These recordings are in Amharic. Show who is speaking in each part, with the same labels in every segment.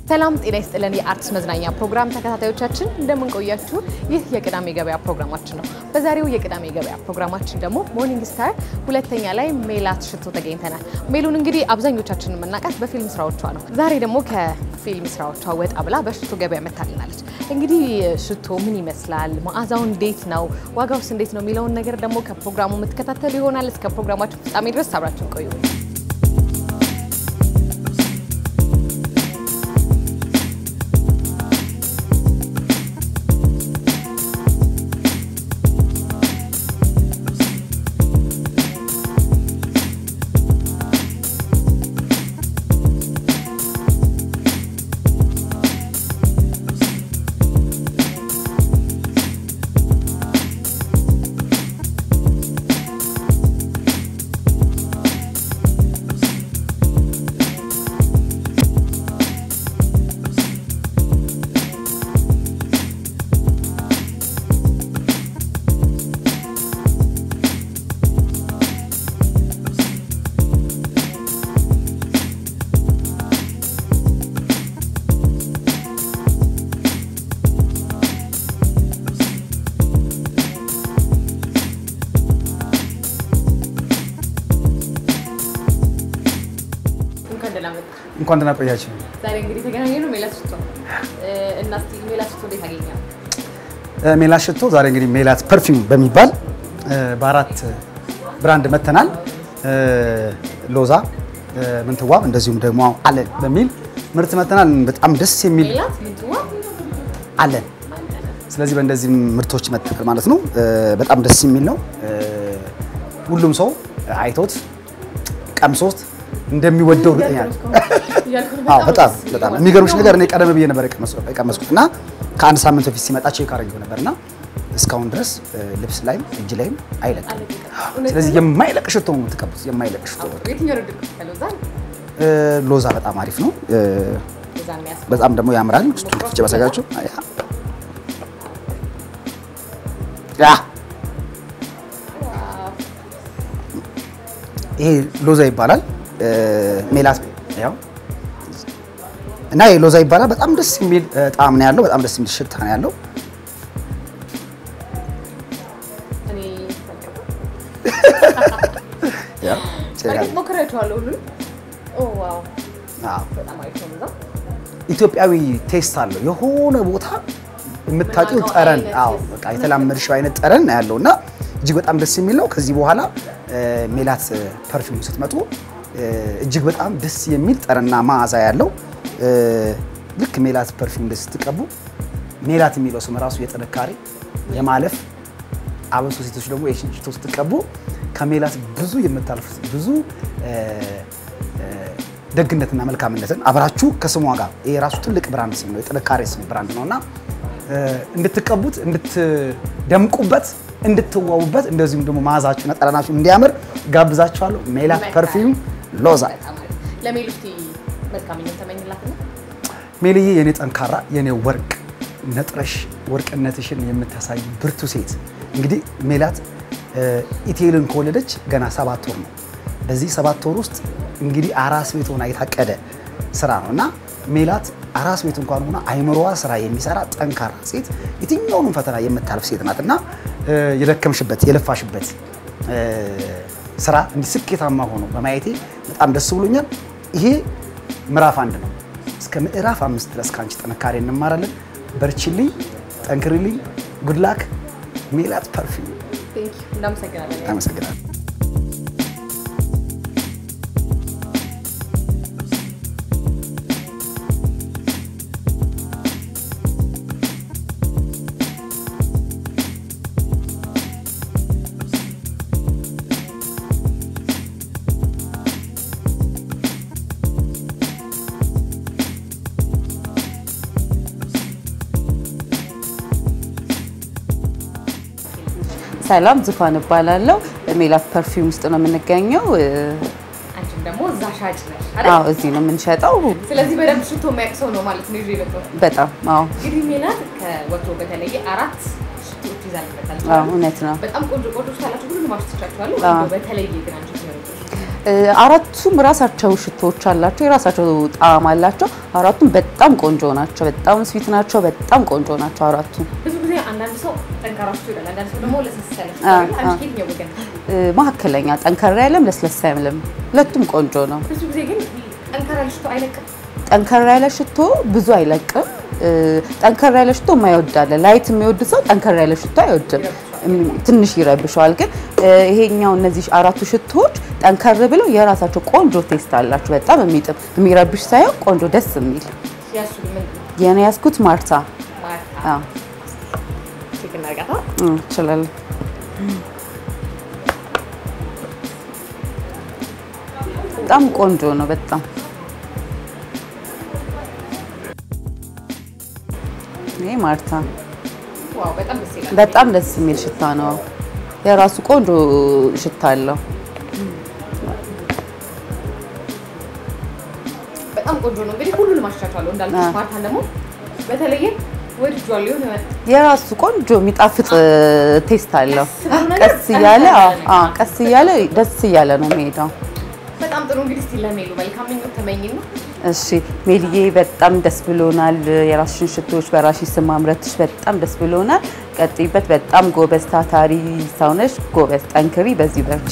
Speaker 1: ሰላም ጤና ይስጥልን። የአርትስ መዝናኛ ፕሮግራም ተከታታዮቻችን እንደምንቆያችሁ፣ ይህ የቅዳሜ ገበያ ፕሮግራማችን ነው። በዛሬው የቅዳሜ ገበያ ፕሮግራማችን ደግሞ ሞርኒንግ ስታር ሁለተኛ ላይ ሜላት ሽቶ ተገኝተናል። ሜሉን እንግዲህ አብዛኞቻችን የምናውቃት በፊልም ስራዎቿ ነው። ዛሬ ደግሞ ከፊልም ስራዎቿ ወጣ ብላ በሽቶ ገበያ መታልናለች። እንግዲህ ሽቶ ምን ይመስላል፣ መዓዛው እንዴት ነው፣ ዋጋውስ እንዴት ነው የሚለውን ነገር ደግሞ ከፕሮግራሙ የምትከታተሉ ይሆናል። እስከ ፕሮግራማችን ፍጻሜ ድረስ አብራችን ቆዩ።
Speaker 2: እንኳን ደህና ቆያችሁ።
Speaker 1: ዛሬ እንግዲህ የተገናኘ ነው ሜላት ሽቶ እና እስኪ ሜላት ሽቶ እንዴት አገኘ?
Speaker 2: ሜላት ሽቶ ዛሬ እንግዲህ ሜላት ፐርፊውም በሚባል በአራት ብራንድ መተናል። ሎዛ፣ ምንትዋብ እንደዚሁም ደግሞ አለን በሚል ምርት መተናል። በጣም ደስ የሚል
Speaker 1: ሜላት ምንትዋ
Speaker 2: አለን። ስለዚህ በእንደዚህ ምርቶች መተናል ማለት ነው። በጣም ደስ የሚል ነው። ሁሉም ሰው አይቶት ቀምሶት እንደሚወደው እርግጠኛ ነኝ። አዎ በጣም በጣም የሚገርምሽ ነገር እኔ ቀደም ብዬ ነበር የቀመስኩት እና ከአንድ ሳምንት በፊት ሲመጣ ቼክ አድርጌው ነበርና እስካሁን ድረስ ልብስ ላይም እጅ ላይም አይለቅም። ስለዚህ የማይለቅ ሽቶ ነው የምትቀቡት፣ የማይለቅ ሽቶ።
Speaker 1: የትኛው ነው ድርቅ ከሎዛ
Speaker 2: ሎዛ በጣም አሪፍ ነው፣
Speaker 1: ሎዛ የሚያስ
Speaker 2: በጣም ደግሞ ያምራል። ውስጡ ፍጭ ባሳያችሁ ያ ይሄ ሎዛ ይባላል። ሜላት ያው እና ይሄ ሎዛ ይባላል። በጣም ደስ የሚል ጣዕም ነው ያለው። በጣም ደስ የሚል ሽታ ነው ያለው።
Speaker 1: እኔ
Speaker 2: ያ
Speaker 1: በእርግጥ ሞክሬያቸዋለሁ ሁሉንም። ኦ ዋው
Speaker 2: አዎ
Speaker 1: በጣም አሪፍ ነው ሎዛ።
Speaker 2: ኢትዮጵያዊ ቴስት አለው። የሆነ ቦታ የምታውቂው
Speaker 1: የምናውቀው
Speaker 2: ጠረን፣
Speaker 1: አይነት
Speaker 2: አዎ በቃ የተላመድሽው አይነት ጠረን ነው ያለው እና እጅግ በጣም ደስ የሚል ነው። ከዚህ በኋላ ሜላት ፐርፊውም ስትመጡ እጅግ በጣም ደስ የሚል ጠረንና መዓዛ ያለው ልክ ሜላት ፐርፊውም እንደዚህ ስትቀቡ ሜላት የሚለው ስም ራሱ የጥንካሬ የማለፍ አበሶ ሴቶች ደግሞ የሽቶ ስትቀቡ ከሜላት ብዙ የምታልፉት ብዙ ደግነትና መልካምነትን አብራችሁ ከስሟ ጋር ይሄ ራሱ ትልቅ ብራንድ ስም ነው፣ የጥንካሬ ስም ብራንድ ነው እና እንድትቀቡት፣ እንድትደምቁበት፣ እንድትዋቡበት እንደዚሁም ደግሞ መዓዛችሁና ጠረናችሁ እንዲያምር ጋብዛችኋለሁ። ሜላት ፐርፊውም ሎዛ።
Speaker 1: በጣም አሪፍ። ለሜሉ እስኪ መልካም ምኞት ተመኝላትና
Speaker 2: ሜልዬ የኔ ጠንካራ የኔ ወርቅ ነጥረሽ ወርቅነትሽን የምታሳይ ብርቱ ሴት። እንግዲህ ሜላት ኢቴልን ከወለደች ገና ሰባት ወር ነው። በዚህ ሰባት ወር ውስጥ እንግዲህ አራስ ቤት ሆና የታቀደ ስራ ነው እና ሜላት አራስ ቤት እንኳን ሆና አይምሮዋ ስራ የሚሰራ ጠንካራ ሴት፣ የትኛውንም ፈተና የምታልፍ ሴት ናት እና የደከምሽበት የለፋሽበት ስራ እንዲህ ስኬታማ ሆኖ በማየቴ በጣም ደስ ብሎኛል። ይሄ ምዕራፍ አንድ ነው። እስከ ምዕራፍ አምስት ድረስ ከአንቺ ጥንካሬ እንማራለን። በርችልኝ፣ ጠንክሪልኝ። ጉድላክ ሜላት ፐርፊውም።
Speaker 1: ቴንክ ዩ እናመሰግናለን።
Speaker 2: አመሰግናለሁ።
Speaker 3: ሰላም ዙፋን እባላለሁ። ሜላት ፐርፊውም ውስጥ ነው የምንገኘው።
Speaker 1: አንቺም ደግሞ እዛ ሻጭ ነሽ
Speaker 3: አዎ
Speaker 1: አይደል?
Speaker 3: እዚህ ነው የምንሸጠው።
Speaker 1: ስለዚህ በደንብ ሽቶ የሚያውቅ ሰው ነው ማለት ነው ይዤ የመጣሁት።
Speaker 3: በጣም አዎ
Speaker 1: እንግዲህ ሜላት ከወትሮ በተለየ አራት ሽቶዎች ይዛልበታል።
Speaker 3: አዎ እውነት ነው።
Speaker 1: በጣም ቆንጆ ቆንጆ ካላችሁ ሁሉንም አሽትቻችኋለሁ።
Speaker 3: አዎ።
Speaker 1: እንደው በተለየ ግን አንቺ ትመርጫለሽ?
Speaker 3: እ፣ አራቱም ራሳቸው ሽቶዎች አላቸው፣ የራሳቸው ጣዕም አላቸው። አራቱም በጣም ቆንጆ ናቸው። በጣም ስዊት ናቸው። በጣም ቆንጆ ናቸው አራቱም።
Speaker 1: ብዙ ጊዜ አንዳንድ ሰው ጠንካራ ሽቶ ይላል፣ አንዳንድ ሰው ደግሞ ለስለስ ያለ ሽቶ
Speaker 3: አ-
Speaker 1: ይላል።
Speaker 3: አ-
Speaker 1: አንቺ ከየትኛው ወገን?
Speaker 3: እ፣ መካከለኛ ጠንከር ያለም ለስለስ ያለም ሁለቱም ቆንጆ ነው።
Speaker 1: ብዙ ጊዜ ግን ጠንካራ ያለ ሽቶ አይለቅም።
Speaker 3: ጠንከር ያለ ሽቶ ብዙ አይለቅም። እ፣ ጠንከር ያለ ሽቶ የማይወድ አለ። ላይት የሚወድ ሰው ጠንከር ያለ ሽቶ አይወድም፣ እም፣ ትንሽ ይረብሸዋል። ግን እ፣ ይሄኛው እነዚህ አራቱ ሽቶዎች ጠንከር ብለው የራሳቸው ቆንጆ ቴስት አላቸው። በጣም የሚጥም የሚረብሽ ሳይሆን ቆንጆ ደስ የሚል
Speaker 1: ያሱ ምን
Speaker 3: የኔ ያዝኩት ማርታ
Speaker 1: ማለት
Speaker 3: አዎ፣
Speaker 1: ቼክ እናርጋታ።
Speaker 3: እ፣ እችላለሁ። በጣም ቆንጆ ነው። በጣም ይሄ ማርታ
Speaker 1: ዋው በጣም ደስ ይላል።
Speaker 3: በጣም ደስ የሚል ሽታ ነው። የራሱ ቆንጆ ሽታ አለው።
Speaker 1: በጣም ቆንጆ ነው። እንግዲህ ሁሉንም አሻሻለሁ እንዳልኩሽ፣
Speaker 3: አ።
Speaker 1: ማርታን ደግሞ በተለየ ወድጄዋለሁ። የሆነ
Speaker 3: የራሱ ቆንጆ የሚጣፍጥ ቴስት አለው።
Speaker 1: ብሎ ነገር
Speaker 3: ቀስ እያለ
Speaker 1: ጠንከር
Speaker 3: አዎ፣
Speaker 1: ያለ
Speaker 3: አዎ፣
Speaker 1: ነገር።
Speaker 3: ቀስ እያለ ደስ እያለ ነው የሚሄደው።
Speaker 1: በጣም ጥሩ። እንግዲህ እስቲ ለሜሉ መልካም ምኞት ተመኝና
Speaker 3: እሺ ሜልዬ በጣም ደስ ብሎናል። የራስሽን ሽቶዎች በራስሽ ስም ማምረትሽ በጣም ደስ ብሎናል። ቀጥይበት። በጣም ጎበዝ ታታሪ ሰው ነሽ። ጎበዝ፣ ጠንክሪ፣ በዚህ በርቺ።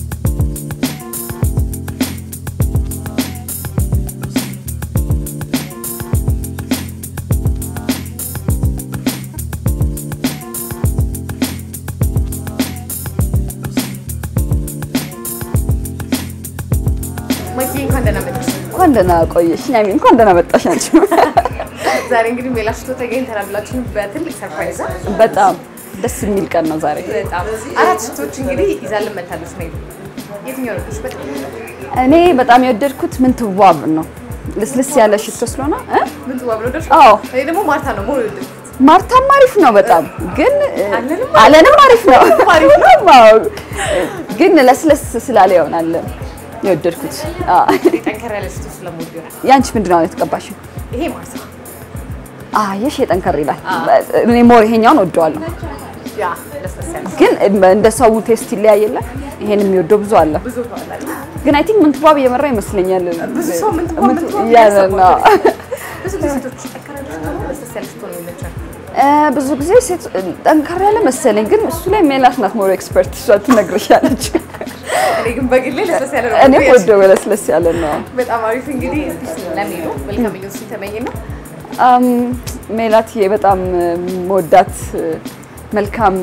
Speaker 1: ማኪ እንኳን ደህና መጣሽ።
Speaker 4: እንኳን ደህና ቆየሽ ኛሚ፣ እንኳን ደህና መጣሽ አንቺ።
Speaker 1: ዛሬ እንግዲህ ሜላ ሽቶ ተገኝተናል ብላችሁ በትልቅ ሰርፕራይዝ
Speaker 4: በጣም ደስ የሚል ቀን ነው ዛሬ።
Speaker 1: በጣም አራት ሽቶች እንግዲህ ይዛልን መታለች ሜሉ። የትኛው ነው በጣም
Speaker 4: እኔ በጣም የወደድኩት ምንትዋብ ነው። ልስልስ ያለ ሽቶ ስለሆነ እ?
Speaker 1: ምን ትዋ ብሎ ደርሽ?
Speaker 4: አዎ
Speaker 1: እኔ ደግሞ ማርታ ነው ሞር ይወደድኩት።
Speaker 4: ማርታም አሪፍ ነው በጣም ግን እ፣
Speaker 1: አለንም
Speaker 4: አለንም አሪፍ ነው
Speaker 1: አሪፍ
Speaker 4: አዎ። ግን ለስለስ ስላለ ይሆናል የወደድኩት። አዎ።
Speaker 1: ጠንከር ያለ ሽቶ ስለምወድ ይሆናል።
Speaker 4: ያንቺ ምንድን ነው የተቀባሽው?
Speaker 1: ይሄ ማርታ
Speaker 4: አየሽ የጠንከር ይላል። እኔ ሞር ይሄኛውን ወደዋለሁ፣
Speaker 1: ያ ለስለስ ያለ
Speaker 4: ግን እንደ ሰው ቴስት ይለያየለ። ይሄን የሚወደው ብዙ አለ።
Speaker 1: ብዙ ተዋላል።
Speaker 4: ግን አይ ቲንክ ምንትዋብ እየመራ ይመስለኛል።
Speaker 1: ብዙ ሰው ምን ትዋ ምን ትዋ
Speaker 4: ያለ ነው።
Speaker 1: ብዙ ጊዜ ሴቶች ጠንከር ያለ ሽቶ ነው ለስለስ ያለ ሽቶ ነው የሚመቻቸው።
Speaker 4: እ፣ ብዙ ጊዜ ሴት ጠንከር ያለ መሰለኝ፣ ግን እሱ ላይ ሜላት ናት ሞር ኤክስፐርት፣ እሷ ትነግርሻለች።
Speaker 1: እኔ ግን በግሌ ለስለስ ያለ ነው
Speaker 4: እኔም
Speaker 1: የምወደው።
Speaker 4: ወደው ለስለስ ያለ ነው።
Speaker 1: በጣም አሪፍ እንግዲህ እስቲ ለሜሉ መልካም ምኞት ሲተመኝ ነው
Speaker 4: አም፣ ሜላትዬ በጣም መወዳት መልካም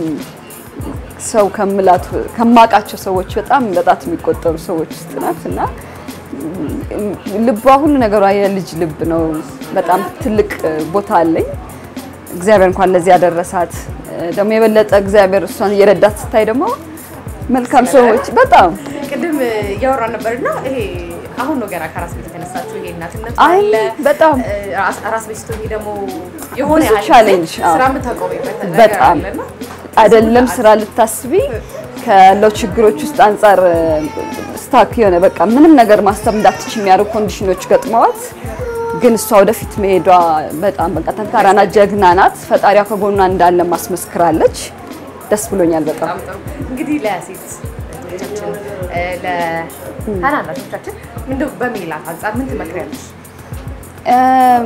Speaker 4: ሰው ከምላት ከማውቃቸው ሰዎች በጣም በጣት የሚቆጠሩ ሰዎች ውስጥ ናት እና ም፣ ልቧ ሁሉ ነገሯ የልጅ ልብ ነው። በጣም ትልቅ ቦታ አለኝ። እግዚአብሔር እንኳን ለዚህ ያደረሳት ደግሞ የበለጠ እግዚአብሔር እሷን እየረዳት ስታይ ደግሞ መልካም ሰዎች በጣም
Speaker 1: ቅድም እያወራን ነበርና ይሄ አሁን ነው ገና ከራስ ቤት የተነሳችው ይሄ እናትነት
Speaker 4: አይ
Speaker 1: አለ
Speaker 4: በጣም
Speaker 1: እ፣ ራስ- ራስ ቤት ስትሆኚ ደግሞ የሆነ
Speaker 4: ብዙ
Speaker 1: ያህል
Speaker 4: ቻሌንጅ፣
Speaker 1: ጊዜ
Speaker 4: አዎ።
Speaker 1: ስራ የምታቆሚበት ነገር
Speaker 4: በጣም
Speaker 1: አለና
Speaker 4: አይደለም ስራ ልታስቢ ካለው ችግሮች ውስጥ አንጻር ስታክ የሆነ በቃ ምንም ነገር ማሰብ እንዳትች የሚያደርጉ ኮንዲሽኖች ገጥመዋት፣ ግን እሷ ወደፊት መሄዷ በጣም በቃ ጠንካራ ናት፣ ጀግና ናት። ፈጣሪያ ከጎኗ እንዳለ ማስመስክራለች። ደስ ብሎኛል በጣም።
Speaker 1: በጣም ጥሩ እንግዲህ ለሴት እህቶቻችን እ፣ ለታናናሾቻችን እንደው በሜላት አንጻር ምን ትመክሪያለሽ?
Speaker 4: እም፣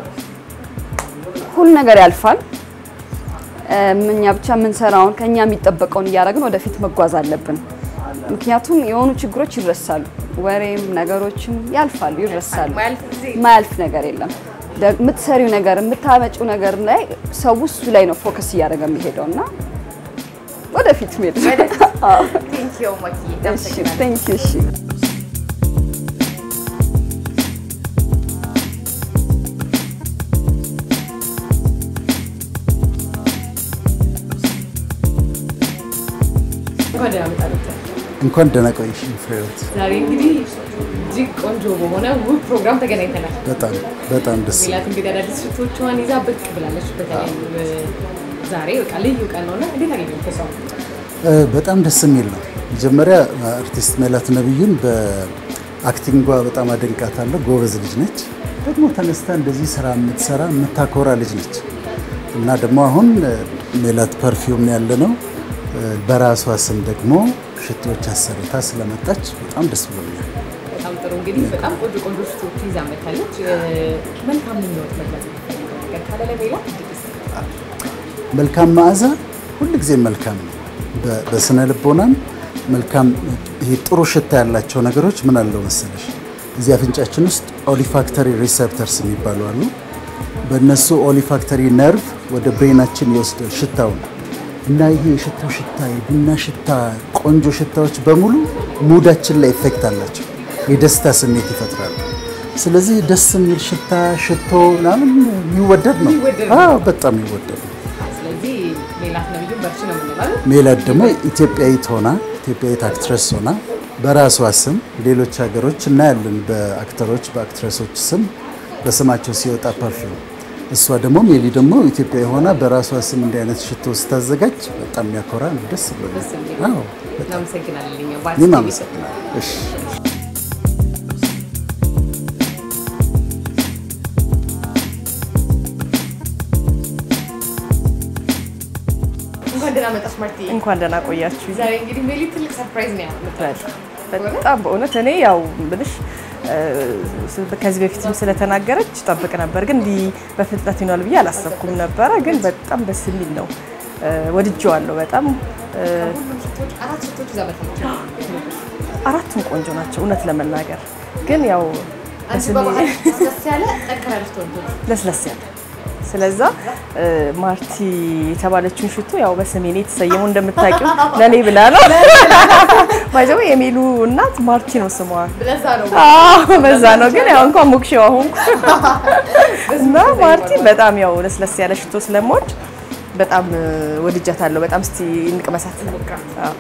Speaker 4: ሁሉ ነገር ያልፋል። እም፣ እኛ ብቻ የምንሰራውን ከኛ የሚጠበቀውን እያደረግን ወደፊት መጓዝ አለብን። ምክንያቱም የሆኑ ችግሮች ይረሳሉ፣ ወሬም ነገሮችም ያልፋሉ፣ ይረሳሉ።
Speaker 1: ማያልፍ ጊዜ
Speaker 4: ማያልፍ ነገር የለም። ደ- የምትሰሪው ነገር የምታመጪው ነገር ላይ ሰው እሱ ላይ ነው ፎከስ እያደረገ የሚሄደው እና ወደፊት ሄድ
Speaker 1: ቴንክ ዩ ማኪ አመሰግናለሁ።
Speaker 4: ቴንክ ዩ እሺ
Speaker 1: እንኳን ደህና መጣችሁ።
Speaker 2: እንኳን ደህና ቆይሽ ፍሬህይወት።
Speaker 1: ዛሬ እንግዲህ እጅግ ቆንጆ በሆነ ውብ ፕሮግራም ተገናኝተናል።
Speaker 2: በጣም በጣም ደስ
Speaker 1: ሜላት እንግዲህ አዳዲስ ሽቶቿን ይዛ ብቅ ብላለች። በተለይ ዛሬ በቃ ልዩ ቀን ነውና እንዴት አገኘው ከሰው
Speaker 2: እ፣ በጣም ደስ የሚል ነው። መጀመሪያ አርቲስት ሜላት ነብዩን በአክቲንጓ በጣም አደንቃታለሁ። ጎበዝ ልጅ ነች። ደግሞ ተነስታ እንደዚህ ስራ የምትሰራ የምታኮራ ልጅ ነች እና ደግሞ አሁን እ፣ ሜላት ፐርፊውም ያለ ነው እ፣ በራሷ ስም ደግሞ
Speaker 5: ሽቶዎች አሰርታ ስለመጣች በጣም ደስ ብሎኛል።
Speaker 1: በጣም ጥሩ እንግዲህ በጣም ቆንጆ ቆንጆ ሽቶዎች ይዛ መታለች። መልካም ምኞት መግለጽ የምትፈልገው ነገር ካለ ለሜላት እድል ይሰጣል።
Speaker 5: መልካም መዓዛ ሁልጊዜ መልካም ነው። በ- በስነ ልቦናም መልካም ይሄ ጥሩ ሽታ ያላቸው ነገሮች ምን አለው መሰለሽ እዚህ አፍንጫችን ውስጥ ኦሊፋክተሪ ሪሴፕተርስ የሚባሉ አሉ። በእነሱ ኦሊፋክተሪ ነርቭ ወደ ብሬናችን ይወስዳል ሽታውን እና ይሄ የሽታው ሽታ የቡና ሽታ፣ ቆንጆ ሽታዎች በሙሉ ሙዳችን ላይ ኢፌክት አላቸው። የደስታ ስሜት ይፈጥራሉ። ስለዚህ ደስ የሚል ሽታ ሽቶ ምናምን የሚወደድ ነው። አዎ በጣም ይወደድ ነው።
Speaker 1: ስለዚህ ሜላት ነብዩ በርቺ ነው የምንለው።
Speaker 5: ሜላት ደግሞ ኢትዮጵያዊት ሆና ኢትዮጵያዊት አክትረስ ሆና በራሷ ስም ሌሎች ሀገሮች እናያለን። በአክተሮች በአክትረሶች ስም በስማቸው ሲወጣ ፐርፊውም፣ እሷ ደግሞ ሜሊ ደግሞ ኢትዮጵያዊ ሆና በራሷ ስም እንዲህ አይነት ሽቶ ስታዘጋጅ በጣም የሚያኮራ ነው። ደስ ብሎኛል። አዎ በጣም
Speaker 1: እናመሰግናለን። እኛ
Speaker 5: እኔም
Speaker 1: ባርቺ
Speaker 5: አመሰግናለሁ። እሺ
Speaker 1: እንኳን ደህና መጣሽ ማርቲ።
Speaker 6: እንኳን ደህና ቆያችሁ።
Speaker 1: ዛሬ እንግዲህ ሜሊ ትልቅ ሰርፕራይዝ ነው ያመጣችው።
Speaker 6: በጣም በእውነት እኔ ያው ብልሽ ከዚህ በፊትም ስለተናገረች ጠብቅ ነበር፣ ግን እንዲህ በፍጥነት ይሆናል ብዬ አላሰብኩም ነበረ። ግን በጣም ደስ የሚል ነው። ወድጄዋለሁ በጣም
Speaker 1: ሁሉም ሽቶዎች አራት ሽቶዎች ይዛ መታለች።
Speaker 6: አራቱም ቆንጆ ናቸው እውነት ለመናገር ግን ያው
Speaker 1: አንቺ
Speaker 6: በስሜ
Speaker 1: በባህል ደስ ያለ ጠንከር ያለች ትወንቶች
Speaker 6: ለስለስ ያለ ስለዛ ማርቲ የተባለችውን ሽቶ ያው በስሜ ነው የተሰየመው እንደምታውቂው ለኔ ብላ ነው ባይዘው የሚሉ እናት ማርቲ ነው ስሟ
Speaker 1: ለዛ ነው
Speaker 6: አዎ በዛ ነው ግን ያው እንኳን ሞክሼው አሁን እና ማርቲ በጣም ያው ለስለስ ያለ ሽቶ ስለምወድ በጣም ወድጃታለሁ በጣም እስቲ እንቅመሳት አዎ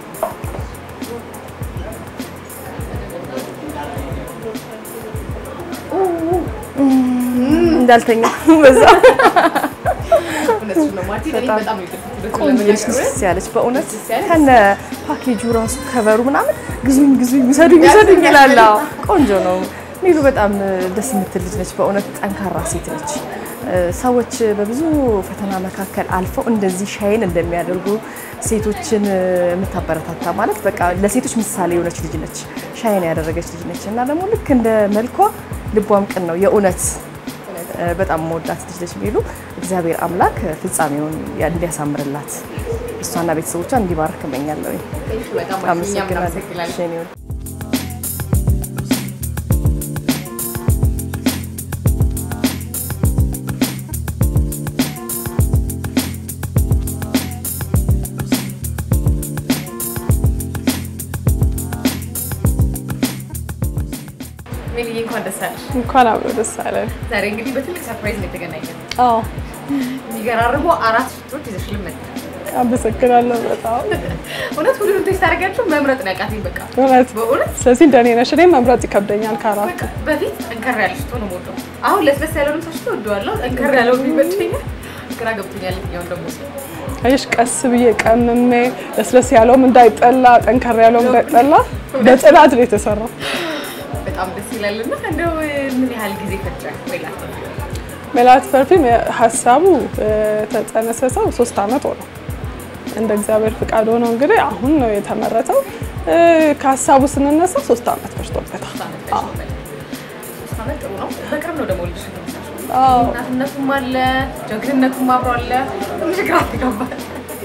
Speaker 6: እንዳልተኛ በዛ
Speaker 1: እውነትሽ ነው ማርቲ። እኔ በጣም ነው የወደድኩት
Speaker 6: ቆንጆ
Speaker 1: ለመናገር።
Speaker 6: ደስ ያለች በእውነት
Speaker 1: ደስ ያለች።
Speaker 6: ከነ ፓኬጁ ራሱ ከበሩ ምናምን ግዙኝ ግዙኝ ውሰዱኝ ውሰዱኝ ይላል። አዎ፣ ቆንጆ ነው። ሚሉ በጣም ደስ የምትል ልጅ ነች። በእውነት ጠንካራ ሴት ነች። ሰዎች በብዙ ፈተና መካከል አልፈው እንደዚህ ሻይን እንደሚያደርጉ ሴቶችን የምታበረታታ ማለት በቃ ለሴቶች ምሳሌ የሆነች ልጅ ነች። ሻይን ያደረገች ልጅ ነች እና ደግሞ ልክ እንደ መልኳ ልቧም ቅን ነው የእውነት በጣም መወዳት ልጅ ነች ሚሉ እግዚአብሔር አምላክ ፍጻሜውን እንዲያሳምርላት እሷና ቤተሰቦቿ እንዲባርክ እመኛለሁ።
Speaker 1: በጣም ማርቲ፣ እኛም እናመሰግናለን።
Speaker 6: አመሰግናለሁ።
Speaker 1: ሜሊዬ እንኳን ደስ አለሽ።
Speaker 7: እንኳን አብሮ ደስ አለን።
Speaker 1: ዛሬ እንግዲህ በትልቅ ሰርፕራይዝ ነው የተገናኘን።
Speaker 7: አዎ
Speaker 1: የሚገራርሙ አራት ሽቶዎች ይዘሽልን መጣሽ።
Speaker 7: አመሰግናለሁ በጣም
Speaker 1: እውነት ሁሉንም ቴስት አድርጋችሁ መምረጥ ነው ያቃተኝ። በቃ
Speaker 7: እውነት።
Speaker 1: በእውነት
Speaker 7: ስለዚህ እንደኔ ነሽ። እኔ መምረጥ ይከብደኛል ከአራቱ።
Speaker 1: በቃ በፊት ጠንከር ያለ ሽቶ ነው የምወደው። አሁን ለስለስ ያለው ልብሳ ሽቶ እወደዋለሁ። ጠንከር ያለው ይመቸኛል። ግራ ገብቶኛል። የትኛውን ደግሞ ስለ
Speaker 7: አየሽ ቀስ ብዬ ቀምሜ ለስለስ ያለውም እንዳይጠላ ጠንከር ያለውም እንዳይጠላ በጥናት ነው የተሰራው።
Speaker 1: በጣም ደስ ይላል። እና እንደው ምን ያህል ጊዜ ፈጀ ወይ ላስብ?
Speaker 7: ሜላት ፐርፊም ሀሳቡ የተጸነሰሰው ሶስት አመት ሆነው እንደ እግዚአብሔር ፍቃድ ሆነው እንግዲህ አሁን ነው የተመረተው። እ፣ ከሀሳቡ ስንነሳ ሶስት አመት ፈጅቶበታል።
Speaker 1: ሶስት ዓመት ፈጅቶበታል። ሶስት ዓመት ጥሩ ነው። በቅርብ ነው ደግሞ ልጅሽ የተመሳሰለው።
Speaker 7: አዎ።
Speaker 1: እናትነቱም አለ፣ ጀግንነቱም አብሮ አለ። ትንሽ ግራ ትጋባል።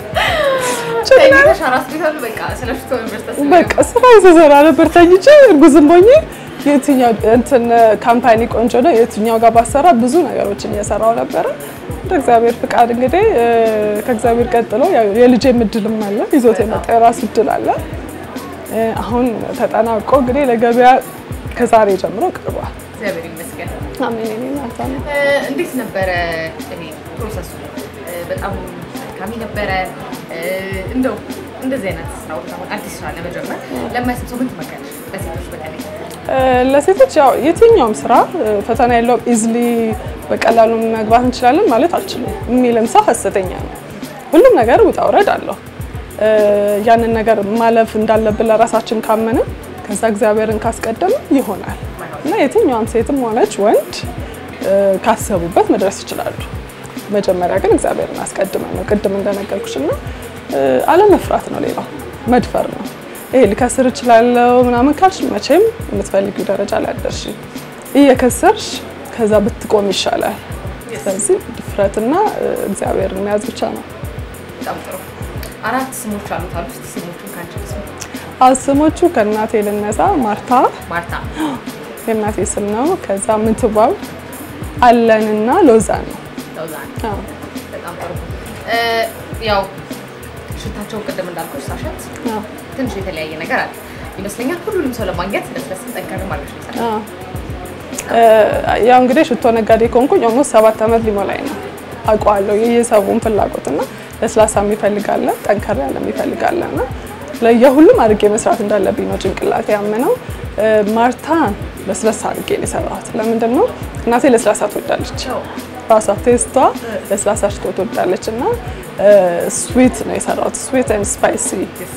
Speaker 7: ችግር
Speaker 1: ተኝተሽ አራስ ቤት አሉ። በቃ ስለ ሽቶ ነበር ስታስቢ
Speaker 7: በቃ ስራ የተሰራ ነበር ተኝቼ እርጉዝም ሆኜ የትኛው እንትን ካምፓኒ ቆንጆ ነው የትኛው ጋር ባሰራ ብዙ ነገሮችን እየሰራው ነበረ። እንደ እግዚአብሔር ፍቃድ እንግዲህ እ፣ ከእግዚአብሔር ቀጥሎ ያው የልጄ እድልም አለ ይዞት የመጣ የራሱ እድል አለ። እ፣ አሁን ተጠናቆ እንግዲህ ለገበያ ከዛሬ ጀምሮ ቀርቧል።
Speaker 1: እግዚአብሔር ይመስገን።
Speaker 7: አሜን የኔ እናት አሜን።
Speaker 1: እ፣ እንዴት ነበረ እኔ ፕሮሰሱ? እ፣ በጣም አድካሚ ነበረ። እ፣ እንደው እንደዚህ አይነት ስራዎች አሁን አዲስ ስራ ለመጀመር ለማያስብ ሰው ምን ትመክሪያለሽ? ለሴቶች በተለይ
Speaker 7: እ፣ ለሴቶች ያው የትኛውም ስራ እ፣ ፈተና የለውም። ኢዝሊ በቀላሉ መግባት እንችላለን ማለት አልችልም የሚልም ሰው ሀሰተኛ ነው። ሁሉም ነገር ውጣ ውረድ አለው። እ፣ ያንን ነገር ማለፍ እንዳለብን ለራሳችን ካመንን ከዛ እግዚአብሔርን ካስቀደምን ይሆናል እና የትኛውም ሴትም ሆነች ወንድ እ፣ ካሰቡበት መድረስ ይችላሉ። መጀመሪያ ግን እግዚአብሔርን አስቀድመን ነው ቅድም እንደነገርኩሽ እና እ፣ አለመፍራት ነው። ሌላው መድፈር ነው። ይሄ ልከስር እችላለሁ ምናምን ካልሽ መቼም የምትፈልጊው ደረጃ ላይ አትደርሺም። እየከሰርሽ ከዛ ብትቆም ይሻላል። ስለዚህ ድፍረትና እ፣ እግዚአብሔርን መያዝ ብቻ ነው።
Speaker 1: በጣም ጥሩ። አራት ስሞች አሉት አሉ። እስቲ ስሞቹን ካንቺ ስሙ።
Speaker 7: አስሞቹ ከእናቴ ልነሳ። ማርታ
Speaker 1: ማርታ፣
Speaker 7: የእናቴ ስም ነው። ከዛ ምንትዋብ አለንና ሎዛን ነው።
Speaker 1: ለውዛን
Speaker 7: አዎ።
Speaker 1: በጣም ጥሩ። እ፣ ያው ሽታቸው ቅድም እንዳልኩሽ ሳሸት
Speaker 7: አዎ።
Speaker 1: ትንሽ የተለያየ ነገር አለ ይመስለኛል። ሁሉንም ሰው ለማግኘት ለስለስም ጠንከር ማለት ነው ይሰራል።
Speaker 7: አዎ። እ፣ ያው እንግዲህ ሽቶ ነጋዴ ከሆንኩኝ ኦልሞስት ሰባት ዓመት ሊሞላኝ ነው። አውቀዋለሁ የየሰቡን ፍላጎት እና ለስላሳ የሚፈልጋለ ጠንከር ያለ የሚፈልጋለ እና ለየሁሉም አድርጌ መስራት እንዳለብኝ ነው ጭንቅላት ያምነው። እ፣ ማርታን ለስላሳ አድርጌ ነው የሰራሁት። ለምንድን ነው እናቴ ለስላሳ ትወዳለች። ራሷ ቴስቷ ለስላሳ ሽቶ ትወዳለች እና ስዊት ነው የሰራሁት። ስዊት ኤንድ ስፓይሲ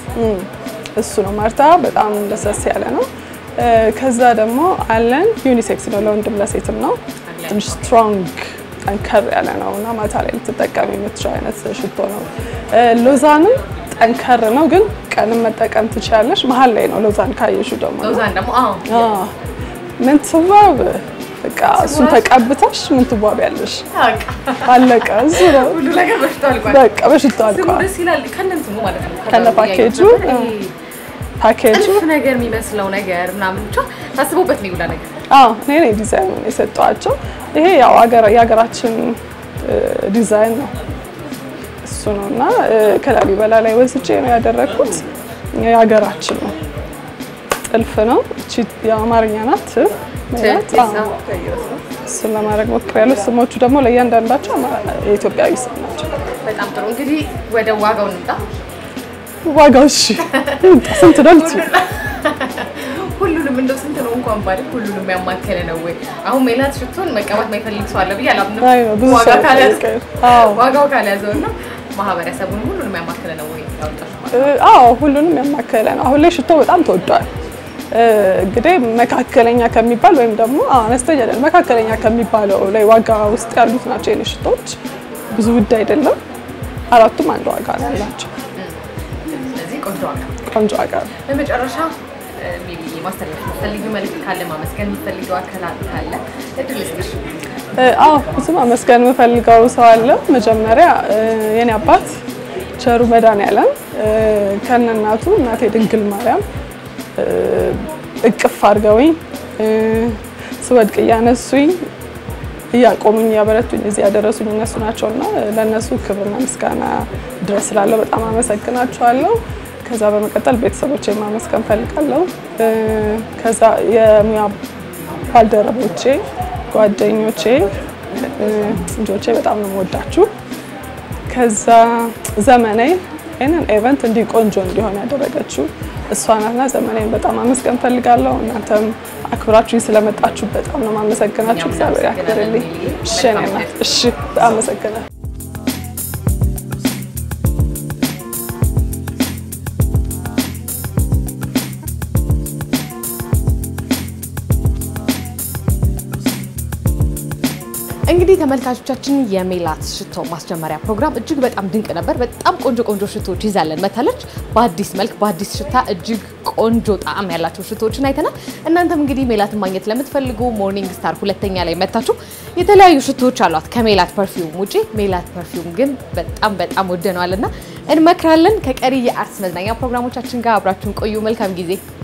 Speaker 7: እሱ ነው። ማርታ በጣም ለስለስ ያለ ነው። እ፣ ከዛ ደግሞ አለን ዩኒሴክስ ነው፣ ለወንድም ለሴትም ነው። ትንሽ ስትሮንግ ጠንከር ያለ ነው እና ማታ ላይ ልትጠቀም የምትችው አይነት ሽቶ ነው። እ፣ ሎዛንም ጠንከር ነው፣ ግን ቀንም መጠቀም ትችላለች። መሀል ላይ ነው ሎዛን ካየሹ ደግሞ ነው።
Speaker 1: ለውዛን ደግሞ አዎ
Speaker 7: ምን ትዋብ በቃ እሱን ተቀብተሽ ምን ትዋብ ያለሽ አለቀ። እሱ ነው
Speaker 1: ሁሉ ነገር በሽታ አልቋል።
Speaker 7: በቃ በሽታ
Speaker 1: ስሙ
Speaker 7: አልቋል።
Speaker 1: ደስ ይላል። ከእነንትኑ ማለት ነው
Speaker 7: ከነ ፓኬጁ፣
Speaker 1: ይሄ
Speaker 7: ፓኬጁ
Speaker 1: ጥልፍ ነገር የሚመስለው ነገር ምናምን ብቻ ታስቦበት ነው ይውላ ነገር
Speaker 7: አዎ እኔ ነኝ ዲዛይኑን የሰጠኋቸው። ይሄ ያው ሀገር- የሀገራችን እ፣ ዲዛይን ነው እሱ ነው እና እ፣ ከላሊበላ ላይ ወስጄ ነው ያደረግኩት። የሀገራችን ነው ጥልፍ ነው። እቺ የአማርኛ ናት ት ማለት አዎ። እሱን ለማድረግ ሞክሬያለሁ። ስሞቹ ደግሞ ለእያንዳንዳቸው አማ- የኢትዮጵያዊ ስም ናቸው።
Speaker 1: በጣም ጥሩ። እንግዲህ ወደ ዋጋው እንምጣ።
Speaker 7: ዋጋው እሺ ስንት ነው ልትይው?
Speaker 1: ሁሉንም እንደው ስንት ነው እንኳን ባል ሁሉንም ያማከለ ነው ወይ? አሁን ሜላት ሽቶን መቀባት ማይፈልግ ሰው አለ ብዬ አላምንም።
Speaker 7: አይ ነው ብዙ
Speaker 1: ዋጋ
Speaker 7: ሰው
Speaker 1: ካልያዘ
Speaker 7: ይጠይቃል። አዎ
Speaker 1: ዋጋው ካልያዘው እና ማህበረሰቡን ሁሉንም ያማከለ ነው ወይ ያወጣሽ ማለት
Speaker 7: እ፣ አዎ ሁሉንም ያማከለ ነው። አሁን ላይ ሽቶ በጣም ተወዷል። እ፣ እንግዲህ መካከለኛ ከሚባል ወይም ደግሞ አዎ፣ አነስተኛ አይደለም መካከለኛ ከሚባለው ላይ ዋጋ ውስጥ ያሉት ናቸው የኔ ሽቶች። ብዙ ውድ አይደለም። አራቱም አንድ ዋጋ ነው ያላቸው።
Speaker 1: ስለዚህ ቆንጆ ዋጋ ነው።
Speaker 7: ቆንጆ ዋጋ ነው።
Speaker 1: በመጨረሻ ሜቢ ማስተላለፍ የምትፈልጊው መልዕክት ካለ ማመስገን የምትፈልጊው አካል ካለ እድል ልስጥሽ።
Speaker 7: እ፣ አዎ ብዙ ማመስገን የምፈልገው ሰው አለ። መጀመሪያ እ፣ የኔ አባት ቸሩ መድኃኔዓለም እ፣ ከነ እናቱ እናቴ ድንግል ማርያም እ፣ እቅፍ አድርገውኝ እ፣ ስወድቅ እያነሱኝ እያቆሙኝ እያበረቱኝ እዚህ ያደረሱኝ እነሱ ናቸውና ለእነሱ ክብርና ምስጋና ድረስ ስላለው በጣም አመሰግናቸዋለሁ። ከዛ በመቀጠል ቤተሰቦቼ ማመስገን ፈልጋለሁ። እ፣ ከዛ የሙያ ባልደረቦቼ፣ ጓደኞቼ፣ እ፣ ልጆቼ በጣም ነው የምወዳችሁ። ከዛ ዘመኔ ይህንን ኤቨንት እንዲህ ቆንጆ እንዲሆን ያደረገችው እሷ ናትና ዘመኔን በጣም አመስገን ፈልጋለሁ። እናንተም አክብራችሁኝ ስለመጣችሁ በጣም ነው ማመሰግናችሁ። እግዚአብሔር ያክብርልኝ። እሺ እኔ እናት፣ እሺ አመሰግናለሁ።
Speaker 1: እንግዲህ ተመልካቾቻችን የሜላት ሽቶ ማስጀመሪያ ፕሮግራም እጅግ በጣም ድንቅ ነበር። በጣም ቆንጆ ቆንጆ ሽቶዎች ይዛለን መታለች። በአዲስ መልክ በአዲስ ሽታ እጅግ ቆንጆ ጣዕም ያላቸው ሽቶዎችን አይተናል። እናንተም እንግዲህ ሜላትን ማግኘት ለምትፈልጉ ሞርኒንግ ስታር ሁለተኛ ላይ መታችሁ የተለያዩ ሽቶዎች አሏት ከሜላት ፐርፊውም ውጪ። ሜላት ፐርፊውም ግን በጣም በጣም ወደነዋልና እንመክራለን። ከቀሪ የአርትስ መዝናኛ ፕሮግራሞቻችን ጋር አብራችሁን ቆዩ። መልካም ጊዜ